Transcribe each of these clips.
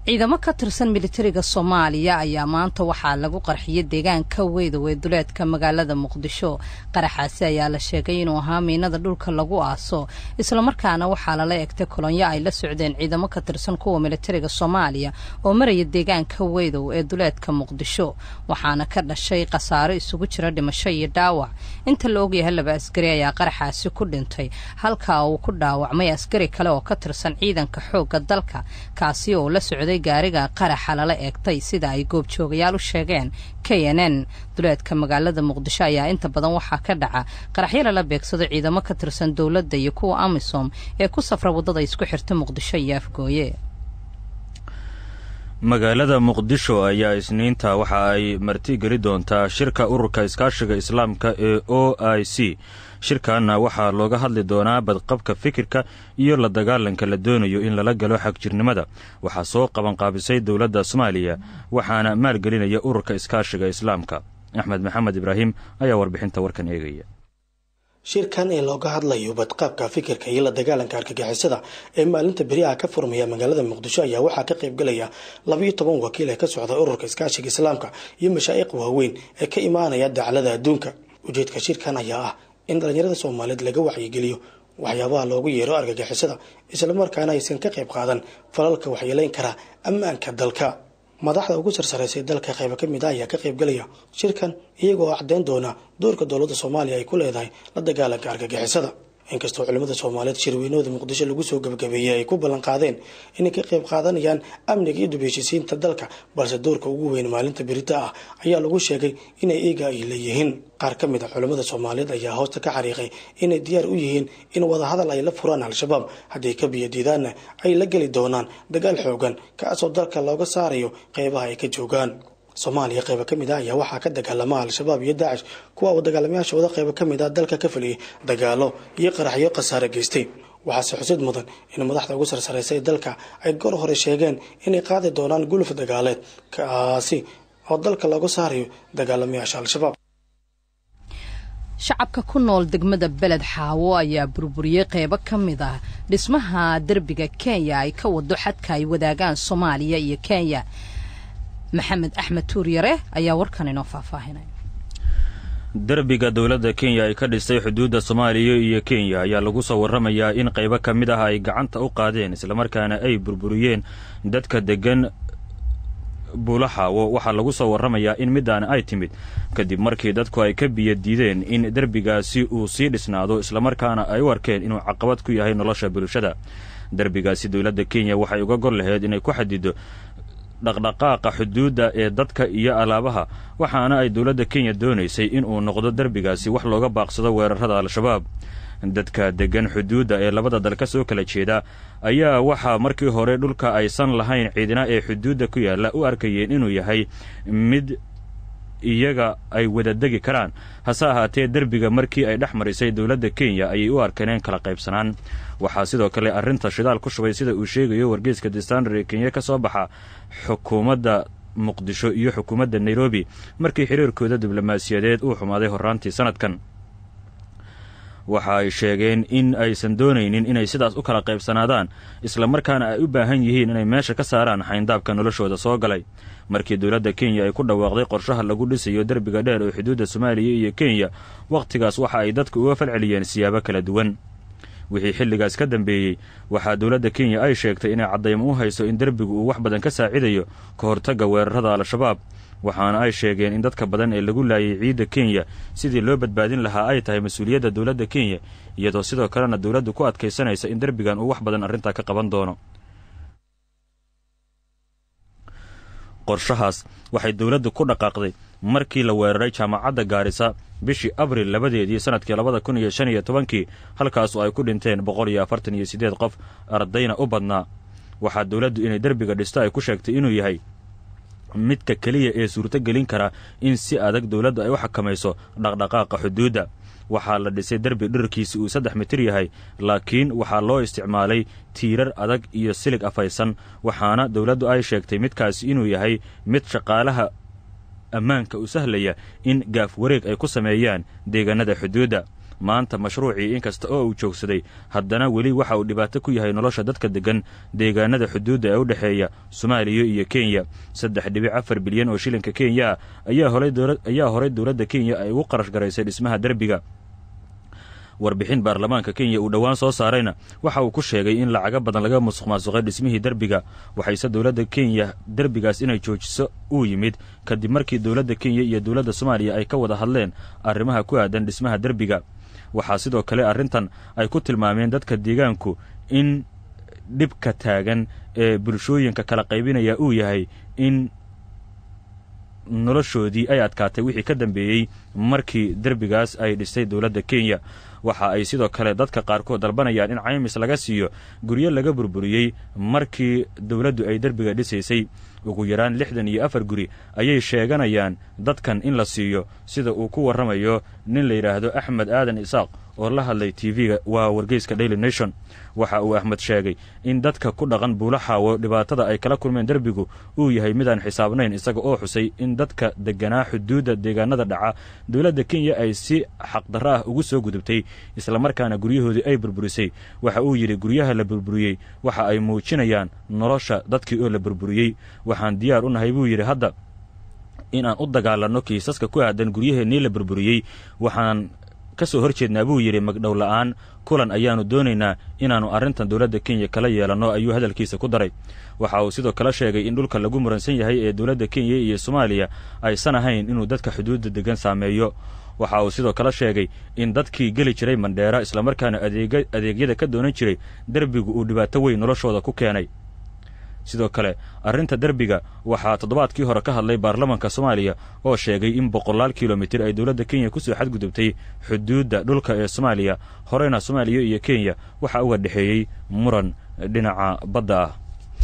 ciidamo ka tirsan militariga soomaaliya ayaa maanta waxaa lagu qarxiyay deegaanka weydow ee duleedka magaalada muqdisho qaraxaasi ayaa la sheegay inuu ahaa miinada dhulka lagu aaso islamarkaana waxaa lala egtay kolonyo ay la socdeen ciidamo ka tirsan kuwa militariga soomaaliya oo maraya deegaanka weydow ee duleedka muqdisho waxaana ka dhashay khasaaro isugu jira dhimasho iyo dhaawac inta la ogyahay laba askari ayaa qaraxaasi ku dhintay halka uu ku dhaawacmay askari kale oo ka tirsan ciidanka xoogga dalka kaasi oo la socday gaariga qaraxa lala eegtay sida ay goobjoogayaal u sheegeen k n n duleedka magaalada muqdisho ayaa inta badan waxaa ka dhaca qaraxyo lala beegsado ciidamo ka tirsan dowladda iyo kuwa amisom ee ku safra waddada isku xirta muqdisho iyo afgooye magaalada muqdisho ayaa isniinta waxa ay martigeli doontaa shirka ururka iskaashiga islaamka ee o i c shirkanna waxaa looga hadli doonaa badqabka fikirka iyo la dagaalanka la doonayo in lala galo xagjirnimada waxaa soo qabanqaabisay dowladda soomaaliya waxaana maalgelinaya ururka iskaashiga islaamka axmed maxamed ibraahim ayaa warbixinta warkan eegaya shirkan ee looga hadlayo badqaabka fikirka iyo la dagaalanka argagixisada ee maalinta beriaha ka furmaya magaalada muqdisho ayaa waxaa ka qaybgalaya labayo toban wakiil ee ka socda ururka iskaashiga islaamka iyo mashaa'iq waaweyn ee ka imaanaya daclada adduunka ujeedka shirkan ayaa ah in dhallinyarada soomaaliyeed laga wacyigeliyo waxyaabaha loogu yeero argagixisada islamarkaana aysan ka qayb qaadan falalka waxyeeleyn kara ammaanka dalka madaxda ugu sarsaraysay dalka qayba ka mid a ayaa ka qaybgalaya shirkan iyagoo caddeyn doona doorka dowladda soomaaliya ay ku leedahay la dagaalanka argagixisada inkastoo culimmada soomaaliyeed shirweynahooda muqdisho lagu soo gabagabeeyey ay ku ballan qaadeen inay ka qayb qaadanayaan amniga iyo dubheshisiinta dalka balse doorka ugu weyn maalinta berita ah ayaa lagu sheegay inay iiga ay leeyihiin qaar ka mid a culimmada soomaaliyeed ayaa hoosta ka xariiqay inay diyaar u yihiin in wadahadal ay la furaan al-shabaab haddii ka biyadiidaanna ay la geli doonaan dagaal xoogan kaasoo dalka looga saarayo qeybaha ay ka joogaan soomaaliya qayba ka mid ah ayaa waxaa ka dagaalama al-shabaab iyo daacish kuwa uu dagaalamayaashooda qayba ka mid ah dalka ka feliyay dagaalo iyo qaraxyo khasaare geystay waxaase xusid mudan in madaxda ugu sarsaraysay dalka ay goor hore sheegeen inay qaadi doonaan guluf dagaaleed kaasi oo dalka looga saarayo dagaalamayaasha al-shabaab shacabka ku nool degmada beled xaawo ayaa burburiyey qeybo ka mid ah dhismaha derbiga kenya ay ka wado xadka ay wadaagaan soomaaliya iyo kenya maxamed axmed tuuryare ayaa warkan inoo faahfaahinay derbiga dowladda kenya ay ka dhistay xuduudda soomaaliya iyo kenya ayaa lagu soo warramayaa in qaybo ka mid ah ay gacanta u qaadeen islamarkaana ay burburiyeen dadka deggan buulaxaawo waxaa lagu soo warramayaa in middaana ay timid kadib markii dadku ay ka biyo diideen in derbigaasi uu sii dhisnaado islamarkaana ay u arkeen inuu caqabad ku yahay nolosha bulshada derbigaasi dowladda kenya waxay uga gol lahayd inay ku xadido dhaqdhaqaaqa xuduudda ee dadka iyo alaabaha waxaana ay dowladda kenya doonaysay inuu noqdo derbigaasi wax looga baaqsado weerarada al-shabaab dadka deggan xuduudda ee labada dal ka soo kala jeeda ayaa waxaa markii hore dhulka aysan lahayn ciidina ee xuduudda ku yaalla u arkayeen inuu yahay mid iyaga ay wada degi karaan hase ahaatee derbiga markii ay dhex marisay dowladda kenya ayay u arkeeneen kala qaybsanaan waxaa sidoo kale arrinta shidaal ku shubay sida uu sheegayo wargeyska destandar ee kenya ka soo baxa xukuumadda muqdisho iyo xukuumadda nairobi markii xiriirkooda diblomaasiyadeed uu xumaaday horraantii sanadkan waxa ay sheegeen in aysan doonaynin inay sidaas u kala qaybsanaadaan islamarkaana ay u baahan yihiin inay meesha ka saaraan xayndaabka noloshooda soo galay markii dowladda kenya ay ku dhawaaqday qorshaha lagu dhisayo derbiga dheer oo xuduudda soomaaliya iyo kenya wakhtigaas waxa ay dadku uga falceliyeen siyaabo kala duwan wixii xilligaas ka dambeeyey waxaa dowladda kenya ay sheegtay inay caddaymo u hayso in derbigu uu wax badan ka saacidayo ka hortagga weerarada al-shabaab waxaana ay sheegeen in dadka badan ee lagu laayay ciidda kenya sidii loo badbaadin lahaa ay tahay mas-uuliyadda dowladda kenya iyadoo sidoo kalena dowladdu ku adkaysanaysa in derbigan uu wax badan arrintaa ka qaban doono qorshahaas waxay dowladdu ku dhaqaaqday markii la weeraray jaamacadda gaarisa bishii abril labadeedii sanadkii labada kun iyo shan iyo tobankii halkaasoo ay ku dhinteen boqol iyo afartan iyo siddeed qof ardayna u badnaa waxaa dowladdu inay derbiga dhisto ay ku sheegtay inuu yahay midka keliya ee suurto gelin kara in si adag dowladdu ay u xakamayso dhaqdhaqaaqa xuduudda waxaa la dhisay derbi dhirarkiisi uu saddex mitir yahay laakiin waxaa loo isticmaalay tiirar adag iyo silig afaysan waxaana dowladdu ay sheegtay midkaasi inuu yahay mid shaqaalaha ammaanka u sahlaya in gaaf wareeg ay ku sameeyaan deegaanada xuduudda maanta mashruucii inkasta oo uu joogsaday haddana weli waxa uu dhibaato ku yahay nolosha dadka deggan deegaanada xuduudda ee u dhexeeya soomaaliya iyo kenya saddex dhibic afar bilyan oo shilinka kenya ayaa horay dowladda kenya ay ugu qarash garaysay dhismaha derbiga warbixin baarlamaanka kenya uu dhowaan soo saarayna waxa uu ku sheegay in lacago badan laga musuq maasuqay dhismihii derbiga waxayse dowladda kenya derbigaas inay joojiso uu yimid kadib markii dowladda kenya iyo dowladda soomaaliya ay ka wada hadleen arrimaha ku aadan dhismaha derbiga waxaa sidoo kale arrintan ay ku tilmaameen dadka deegaanku in dhibka taagan ee bulshooyinka kala qaybinaya uu yahay in noloshoodii ay adkaatay wixii ka dambeeyey markii derbigaas ay dhisay dowladda kenya waxa ay sidoo kale dadka qaarkood dalbanayaan in caymis laga siiyo guryo laga burburiyey markii dowladdu ay derbiga dhisaysay ugu yaraan lixdan iyo afar guri ayay sheeganayaan dadkan in la siiyo sida uu ku warramayo nin la yidhaahdo axmed aadan isaaq oo la hadlay tv-ga waa wargeyska daily nation waxa uu axmed sheegay in dadka ku dhaqan buulaxaawo dhibaatada ay kala kulmeen derbigu uu yahay midaan xisaabnayn isaga oo xusay in dadka degganaa xuduudda deegaanada dhaca dowladda kenya ay si xaqdarro ah ugu soo gudubtay islamarkaana guryahoodii ay burburisay waxa uu yidhi guryaha la burburiyey waxa ay muujinayaan nolosha dadkii oo la burburiyey waxaan diyaar u nahay buu yidhi hadda inaan u dagaalanno kiisaska ku aadan guryaheennii la burburiyey waxaan ka soo hor jeednaa buu yidhi magdhow la'aan kulan ayaannu doonaynaa inaannu arrintan dowladda kenya kala yeelanno ayuu hadalkiisa ku daray waxa uu sidoo kale sheegay in dhulka lagu muransan yahay ee dowladda kenya iyo soomaaliya aysan ahayn inuu dadka xuduudda deggan saameeyo waxa uu sidoo kale sheegay in dadkii geli jiray mandheera islamarkaana adeegyada ka doonan jiray derbigu uu dhibaato weyn noloshooda ku keenay sidoo kale arrinta derbiga waxaa toddobaadkii hore ka hadlay baarlamanka soomaaliya oo sheegay in boqolaal kilomitir ay dowladda kenya ku soo xadgudubtay xuduudda dhulka ee soomaaliya horeyna soomaaliya iyo kenya waxaa uga dhexeeyey muran dhinaca badda ah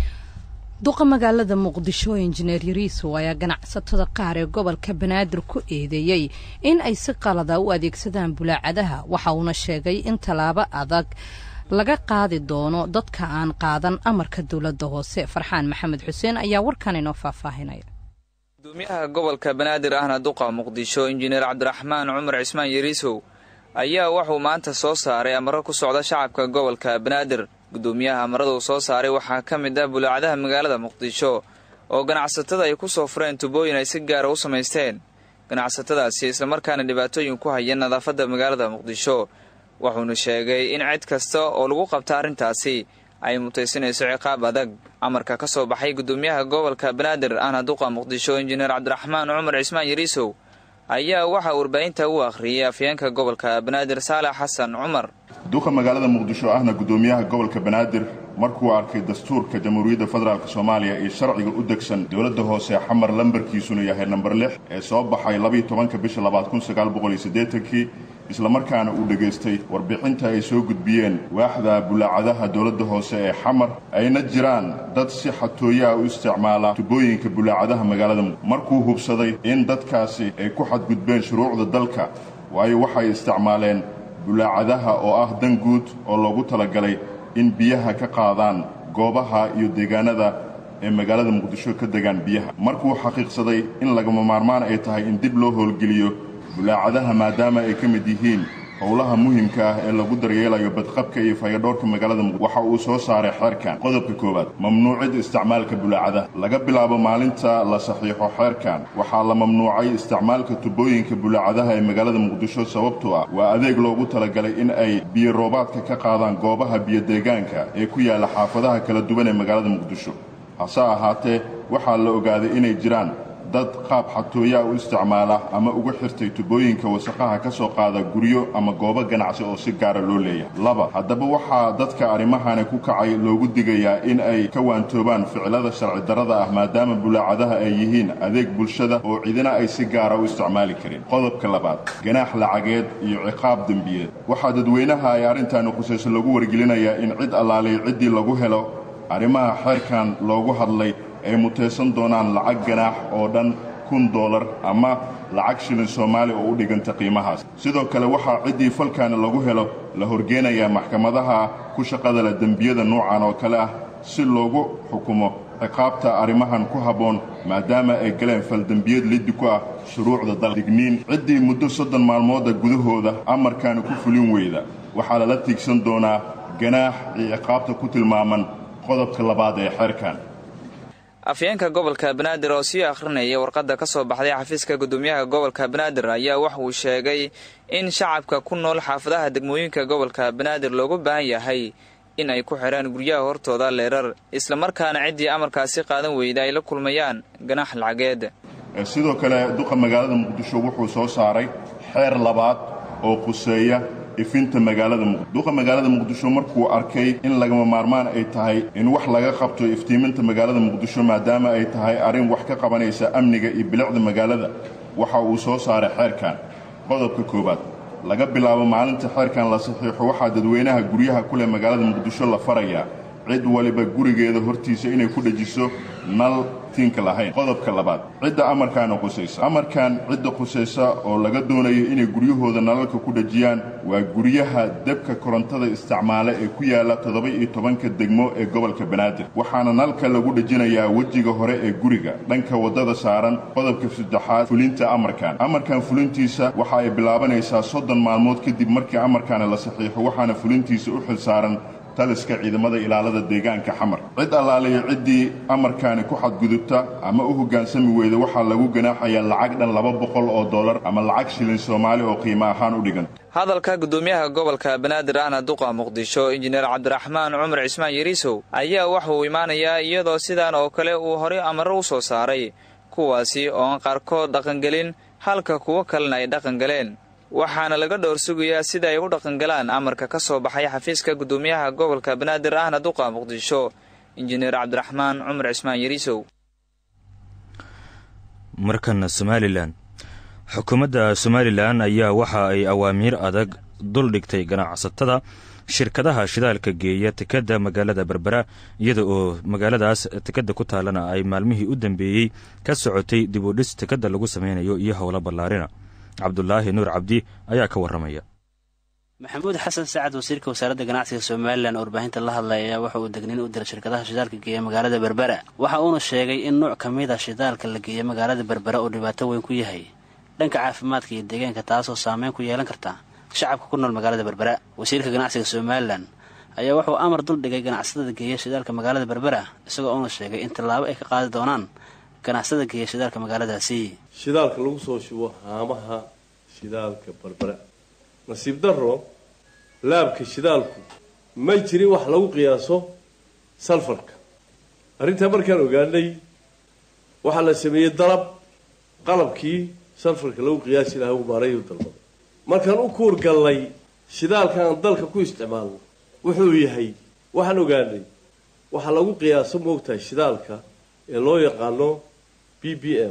duqa magaalada muqdisho injineer yariisow ayaa ganacsatada qaar ee gobolka banaadir ku eedeeyey in ay si qalada u adeegsadaan bulaacadaha waxa uuna sheegay in tallaabo adag laga qaadi doono dadka aan qaadan amarka dowladda hoose farxaan maxamed xuseen ayaa warkan inoo faahfaahinaya gudoomiyaha gobolka banaadir ahna duqa muqdisho injineer cabdiraxmaan cumar cismaan yariisow ayaa wuxuu maanta soo saaray amaro ku socda shacabka gobolka banaadir gudoomiyaha amaradu soo saaray waxaa ka mid ah bulaacadaha magaalada muqdisho oo ganacsatada ay ku soo fureen tubooyin ay si gaara u samaysteen ganacsatadaasi islamarkaana dhibaatooyin ku haya nadaafadda magaalada muqdisho wuxuuna sheegay in cid kasta oo lagu qabta arrintaasi ay mutaysanayso ciqaab adag amarka ka soo baxay gudoomiyaha gobolka banaadir ahna duqa muqdisho injineer cabdiraxmaan cumar cismaan yariisow ayaa waxaa warbaahinta u akhriyay afyeenka gobolka banaadir saalax xasan cumar duqa magaalada muqdisho ahna gudoomiyaha gobolka banaadir markuu arkay dastuurka jamhuuriyadda federaalk soomaaliya iyo sharciga u degsan dowladda hoose xamar lambarkiisuna yahay namber lix ee soo baxay labiiyo tobanka bisha labaad kun sagaal boqol iyo siddeetankii islamarkaana uu dhegaystay warbixinta ay soo gudbiyeen waaxda bulaacadaha dowladda hoose ee xamar ayna jiraan dad si xatooyaha u isticmaala tubooyinka bulaacadaha magaalada markuu hubsaday in dadkaasi ay ku xadgudbeen shuruucda dalka waayo waxay isticmaaleen bulaacadaha oo ah dan guud oo loogu talagalay in biyaha ka qaadaan goobaha iyo deegaanada ee magaalada muqdisho ka degaan biyaha markuu xaqiiqsaday in lagama maarmaan ay tahay in dib loo howlgeliyo bulaacadaha maadaama ay ka mid yihiin howlaha muhimka ah ee lagu daryeelayo badqabka iyo fayadhoorka magaalada muqdisho waxa uu soo saaray xeerkan qodobka koowaad mamnuucid isticmaalka bulaacadaha laga bilaabo maalinta la saxiixo xeerkan waxaa la mamnuucay isticmaalka tubooyinka bulaacadaha ee magaalada muqdisho sababtoo ah waa adeeg loogu talagalay in ay biyo roobaadka ka qaadaan goobaha biyodeegaanka ee ku yaalla xaafadaha kala duwan ee magaalada muqdisho hase ahaatee waxaa la ogaaday inay jiraan dad qaab xatooyaa u isticmaala ama ugu xirtay tubooyinka wasaqaha ka soo qaada guryo ama goobo ganacsi oo si gaara loo leeyahay laba haddaba waxaa dadka arrimahani ku kacay loogu digayaa in ay ka waantoobaan ficilada sharci darrada ah maadaama bulaacadaha ay yihiin adeeg bulshada oo cidina ay si gaara u isticmaali karin qodobka labaad ganaax lacageed iyo ciqaab dembiyeed waxaa dadweynaha ay arrintaani khusayso lagu wargelinayaa in cid allaalay ciddii lagu helo arrimaha xeerkan loogu hadlay ay mutaysan doonaan lacag ganaax oo dhan kun doolar ama lacag shilin soomaali oo u dhiganta qiimahaas sidoo kale waxaa ciddii falkaani lagu helo la horgeenayaa maxkamadaha ku shaqada leh dembiyada noocan oo kale ah si loogu xukumo ciqaabta arrimahan ku habboon maadaama ay galeen faldembiyad liddi ku ah shuruucda dal digniin ciddii muddo soddon maalmooda gudahooda amarkaani ku fulin weyda waxaa lala tiigsan doonaa ganaax iyo ciqaabta ku tilmaaman qodobka labaad ee xeerkan afyeenka gobolka banaadir oo sii akhrinaya warqadda ka soo baxday xafiiska guddoomiyaha gobolka banaadir ayaa wax uu sheegay in shacabka ku nool xaafadaha degmooyinka gobolka banaadir loogu baahan yahay in ay ku xidhaan guryaha hortooda leerar islamarkaana ciddii amarkaasi qaadan weyda ay la kulmayaan ganax lacageed sidoo kale duqa magaalada muqdisho wuxuu soo saaray xeer labaad oo quseeya ifinta magaalada muqdisho duqa magaalada muqdisho markuu arkay in lagama maarmaan ay tahay in wax laga qabto iftiiminta magaalada muqdisho maadaama ay tahay arrin wax ka qabanaysa amniga iyo bilicda magaalada waxa uu soo saaray xeerkan qodobka koowaad laga bilaabo maalinta xeerkan la saxiixo waxaa dadweynaha guryaha ku leh magaalada muqdisho la farayaa cid waliba gurigeeda hortiisa inay ku dhejiso nal tinka lahayn qodobka labaad cidda amarkaana qusaysa amarkan cidda qusaysa oo laga doonayo inay guryahooda nalalka ku dhejiyaan waa guryaha debka korontada isticmaale ee ku yaala toddoba-iyo tobanka degmo ee gobolka banaadir waxaana nalka lagu dhejinayaa wejiga hore ee guriga dhanka waddada saaran qodobka saddexaad fulinta amarkan amarkan fulintiisa waxa ay bilaabanaysaa soddon maalmood kadib markii amarkaana la saxiixo waxaana fulintiisa u xil saaran taliska ciidamada ilaalada deegaanka xamar cid allaaliyo ciddii amarkaani ku xadgudubta ama u hoggaansami weyda waxaa lagu ganaaxayaa lacag dhan laba boqol oo dollar ama lacag shilin soomaali oo qiimo ahaan u dhigan hadalka guddoomiyaha gobolka banaadir ahna duqa muqdisho injineer cabdiraxmaan cumar cismaan yariisow ayaa waxa uu imaanayaa iyadoo sidaan oo kale uu horey amaro u soo saaray kuwaasi oo aan qaarkood dhaqangelin halka kuwo kalena ay dhaqangaleen waxaana laga dhowr sugayaa sida ay u dhaqangalaan amarka ka soo baxay xafiiska guddoomiyaha gobolka banaadir ahna duqa muqdisho injineer cabdiraxmaan cumar cismaan yariisow markana somalilan xukuumadda somalilan ayaa waxa ay awaamiir adag dul dhigtay ganacsatada shirkadaha shidaalka geeya tekadda magaalada berbera iyada oo magaaladaas tekadda ku taalana ay maalmihii u dambeeyey ka socotay dib u dhis tekadda lagu sameynayo iyo howlo ballaarina cabdulaahi nuur cabdi ayaa ka warramaya maxamuud xasan sacad wasiirka wasaaradda ganacsiga somalilan oo warbaahinta la hadlaya ayaa waxa uu degnin u diray shirkadaha shidaalka geeya magaalada berbera waxa uuna sheegay in nuuc ka mid a shidaalka la geeya magaalada berbera uu dhibaato weyn ku yahay dhanka caafimaadka iyo deegaanka taasoo saameyn ku yeelan karta shacabka ku nool magaalada berbera wasiirka ganacsiga somalilan ayaa wuxuu amar dul dhigay ganacsatada geeya shidaalka magaalada berbera isagoo uuna sheegay in tallaabo ay ka qaadi doonaan ganacsatada geeya shidaalka magaaladaasi shidaalka lagu soo shubo haamaha shidaalka berbera nasiib darro laabka shidaalku ma jirin wax lagu qiyaaso salfarka arrintaa markaan ogaanay waxaa la sameeyey dalab qalabkii salfarka lagu qiyaasi lahaa uu maarayu dalbaday markaan u kuur gallay shidaalka aan dalka ku isticmaalno wuxuu yahay waxaan ogaanay waxaa lagu qiyaaso moogtahay shidaalka ee loo yaqaano b b m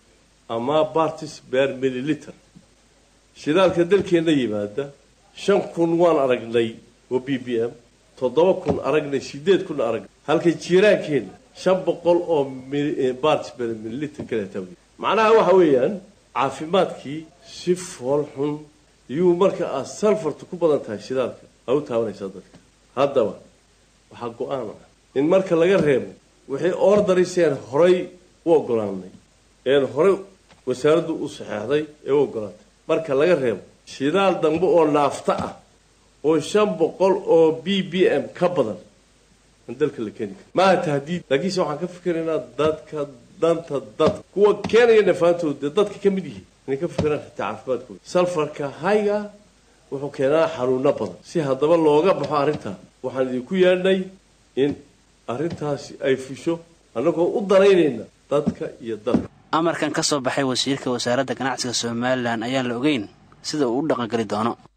ama bartis ber milliliter shidaalka dalkeenna yimaada shan kun waan aragnay oo b b m toddoba kun aragnay sideed kun aragnay halka jiiraankeenna shan boqol oo bartis ber milliliter kaleeta macnaha waxa weeyaan caafimaadkii si fool xun iyuu marka aad salfarta ku badan tahay shidaalka aa u taabanaysaa dadka haddaba waxaa go-aan ah in marka laga reebo wixii ordariseen horay u ogolaanay een horay wasaaraddu u saxeexday ee u ogolaatay marka laga reebo shidaal dambe oo naafta ah oo shan boqol oo b b m ka badan aan dalka la keeni kara maaha tahdiid laakiinse waxaan ka fikiraynaa dadka danta dadka kuwa keenaya nafaantooda dee dadka ka mid yihiin inay ka fikiraan xitaa caafimaadkooda salfarka hayga wuxuu keenaa xanuuno badan si haddaba looga baxo arrintaa waxaan idinku yeedhnay in arrintaasi ay fusho annagoo u danaynayna dadka iyo dadka amarkan ka soo baxay wasiirka wasaaradda ganacsiga somalilan ayaan la ogeyn sida uu u dhaqangeli doono